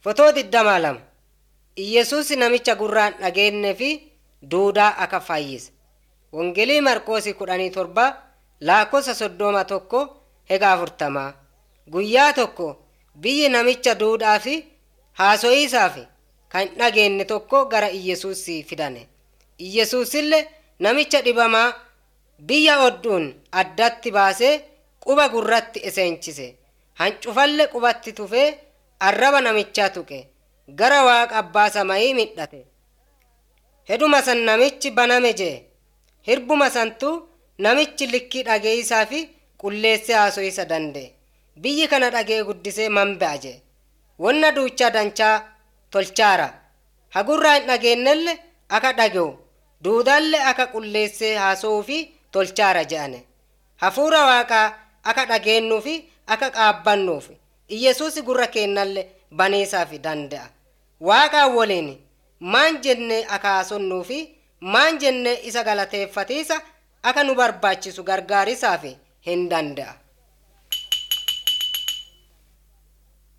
Fotoo digdamaa lama Iyyasuus namicha gurraan dhageenye fi duudaa akka fayyise. Wangeelii Marqoosii kudhanii torba lakkoofsa soddoma tokko hega afurtamaa. Guyyaa tokko biyyi namicha duudhaa fi haaso'iisaaf kan dhageenye tokko gara Iyyasuus fidane. Iyyasuusillee namicha dhibamaa biyya odduun addatti baasee quba gurratti iseenchise. Hancufalle qubatti tufee arraba namichaa tuqe. Gara waaqa abbaa samayii midhate. Heduma san namichi baname jee. Hirbuma santu namichi likkii dhageeysaa fi qulleessee haaso'isa danda'e. Biyyi kana dhagee guddisee manba'a jee. Wanna duuchaa danchaa tolchaara. Hagurraa hin dhageenyelle akka dhage'u. Duudaallee akka qulleessee haasa'uu fi tolchaara je'ane. Hafuura waaqaa akka dhageenyuu fi akka qaabbannuuf. Iyyasuus gurra keennallee baneesaaf danda'a. Waaqaan waliin maan jennee akka haasonnuu fi maan jennee isa galateeffatiisa akka nu barbaachisu gargaarisaaf hin danda'a.